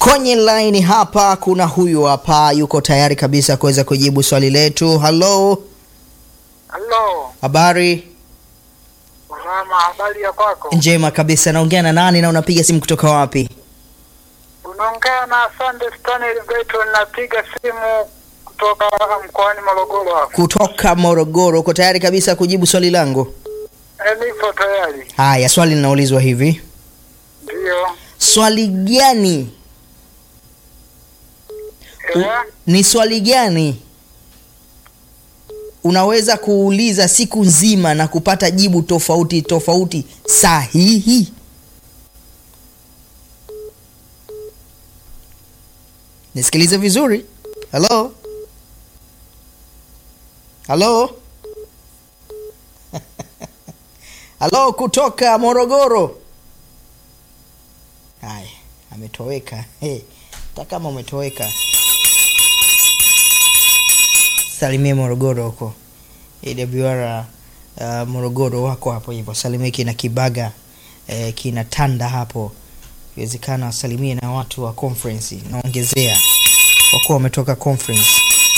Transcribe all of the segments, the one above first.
Kwenye line hapa kuna huyu hapa yuko tayari kabisa kuweza kujibu swali letu. Halo, Halo, habari mama, habari ya kwako? njema kabisa. Naongea na nani na unapiga simu kutoka wapi? Unaongea na Sunday Stanley Beto, napiga simu kutoka mkoani Morogoro hapa. Kutoka Morogoro. Uko tayari kabisa kujibu swali langu? E, nipo tayari. Haya, swali linaulizwa hivi: Ndio. swali gani u, Eh, ni swali gani unaweza kuuliza siku nzima na kupata jibu tofauti tofauti sahihi? Nisikilize vizuri. Halo, halo, halo, kutoka Morogoro. Haya, ametoweka. Hey, hata kama umetoweka salimie Morogoro huko AWR uh, Morogoro wako hapo hivyo, salimie kina Kibaga eh, kina Tanda hapo, iwezekana wasalimie na watu wa conference, naongezea kwa kuwa wametoka conference.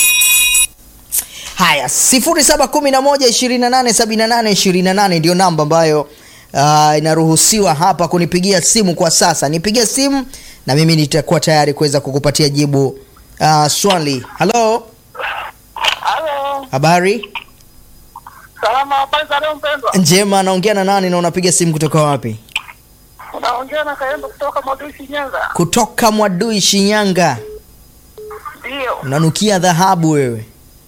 Haya, sifuri saba kumi na moja ishirini na nane sabini na nane ishirini na nane ndio namba ambayo uh, inaruhusiwa hapa kunipigia simu kwa sasa. Nipigie simu na mimi nitakuwa tayari kuweza kukupatia jibu uh, swali. Halo, Halo, habari salama, habari za leo mpendwa? njema. Naongea na nani na unapiga simu kutoka wapi? Unaongea na Kaembo kutoka Mwadui Shinyanga. Kutoka Mwadui, Shinyanga. Ndio. Unanukia dhahabu wewe.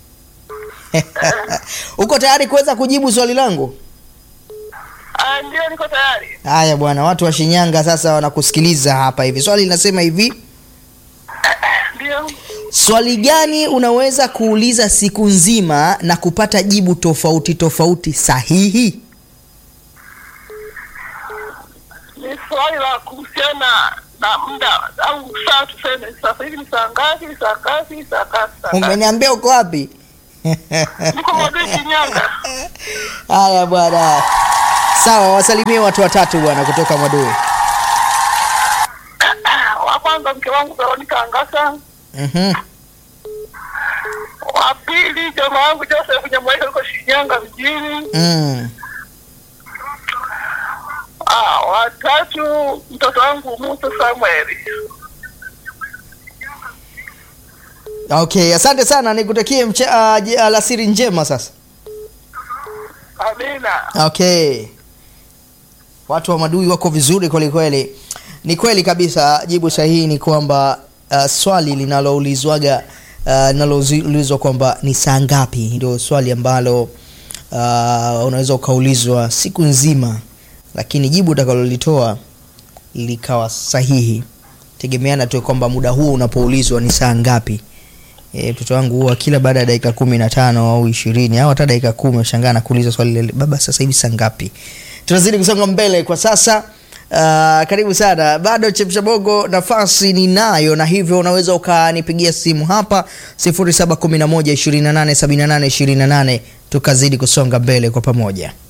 Uko tayari kuweza kujibu swali langu? Ah, ndio niko tayari. Haya bwana, watu wa Shinyanga sasa wanakusikiliza hapa hivi. Swali linasema hivi: Ndio. swali gani unaweza kuuliza siku nzima na kupata jibu tofauti tofauti sahihi? Ni swali la kuhusiana na muda au saa, tuseme sasa hivi ni saa ngapi? Ni saa ngapi? Ni saa ngapi? Saa ngapi? Umeniambia uko wapi? Niko Mwadui Shinyanga. Haya bwana, sawa, wasalimie watu watatu bwana kutoka Mwadui. Wa kwanza mke wangu Veronica Angasa. Mhm. wa pili jamaa wangu Joseph Nyamwaika yuko Shinyanga mjini. Mm. Ah, watatu mtoto wangu Musa Samuel. Okay, asante sana, nikutakie mche- uh, je- alasiri njema sasa. Amina. Okay, watu wa Madui wako vizuri kweli kweli. Ni kweli kabisa, jibu sahihi ni kwamba uh, swali linaloulizwaga uh, linaloulizwa kwamba ni saa ngapi, ndio swali ambalo uh, unaweza ukaulizwa siku nzima, lakini jibu utakalolitoa likawa sahihi, tegemeana tu kwamba muda huo unapoulizwa ni saa ngapi. E, mtoto wangu huwa kila baada ya dakika kumi na tano au ishirini au hata dakika kumi ushangaa na kuuliza swali lile, baba, sasa hivi saa ngapi? Tunazidi kusonga mbele kwa sasa. Uh, karibu sana bado chemsha bongo nafasi ninayo na hivyo unaweza ukanipigia simu hapa 0711 28 78 28 tukazidi kusonga mbele kwa pamoja